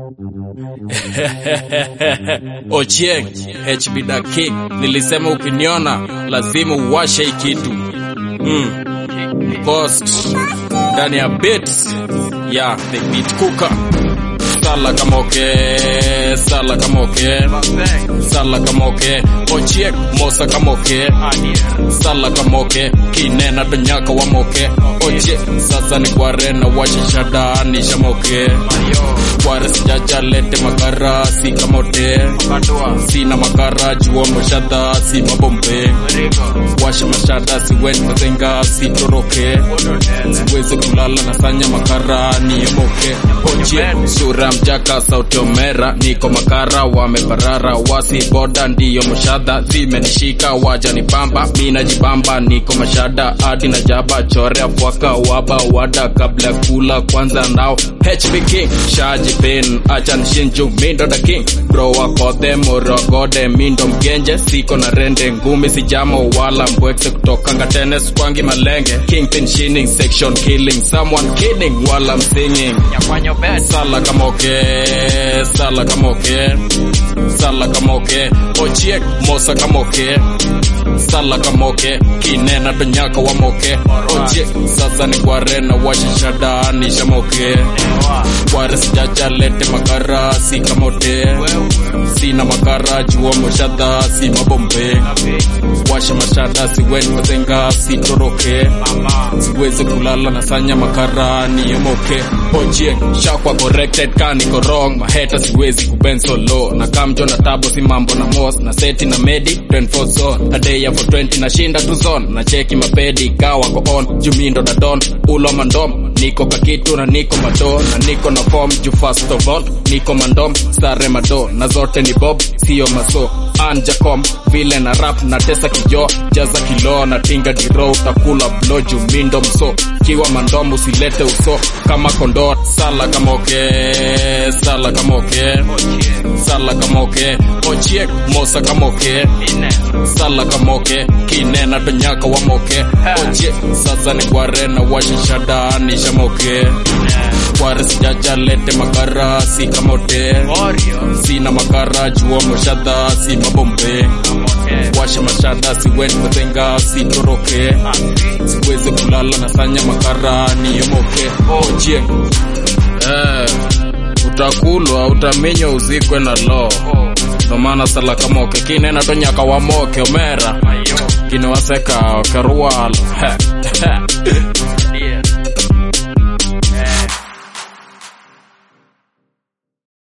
Ochieng HB da King, nilisema ukiniona lazima uwashe hii kitu mm. Cost ndani ya beats ya the beat cooker sala kama okay, sala kama okay, sala kama okay, Ochieng mosa kama okay, sala kama okay, kinena donyaka wa moke oche sasa ni kware na washa shada ni shamoke kware sijaja lete makara si kamote sina makara juo moshada si mabombe washa mashada siweni mazenga si toroke siwezi kulala na sanya makara ni emoke oche sura mjaka sauti omera niko makara wameparara wasi boda ndiyo moshada zimenishika waja ni bamba mina jibamba niko mashada hadi na jaba chorea fwaka waba wada kabla ya kula kwanza nao HB King shaji pin acha nishinju mindo da king bro wakode morogode mindo mgenje siko na rende ngumi sijamo wala mbwekse kutoka ngatenes kwangi malenge kingpin shining section killing someone kidding while I'm singing sala kama okay sala kama okay sala kama okay ochiek mosa kama okay sala kamoke kinena donyaka wa moke oje sasa ni kware na washa shada ni shamoke kware sijaja lete makara si kamote sina makara jua moshada si mabombe washa mashada siweni mazenga si toroke siwezi kulala na sanya makara ni emoke oje shakwa corrected kaniko wrong maheta siwezi kuben solo na kamjo na tabo si mambo na mos na seti na medi 24 zone adeya for 20 nashinda tu zone na cheki mapedi kawa ko on jumindo na don ulo mandom niko kakitu na niko mado na niko na form ju first of all niko mandom sare mado na zote ni bob sio maso anjacom vile na rap na tesa kijo jaza kilo na tinga diro utakula blo jumindo mso kiwa mandom usilete uso kama kondoo sala kama oke sala kama oke sala kama oke ochiek mosa kama oke sala kama oke kinena donyaka wa moke oche sasa ni kware na washa shada ni shamoke kware sijaja lete makara si kamote sina makara juo moshada si mabombe washa mashada siweni mazenga si toroke siwezi kulala na sanya makara ni yomoke ochieng eh, utakulwa utaminywa uzikwe na lo ndomana sala kamoke kinena to nyaka wamoke omera kinewaseka karuwalo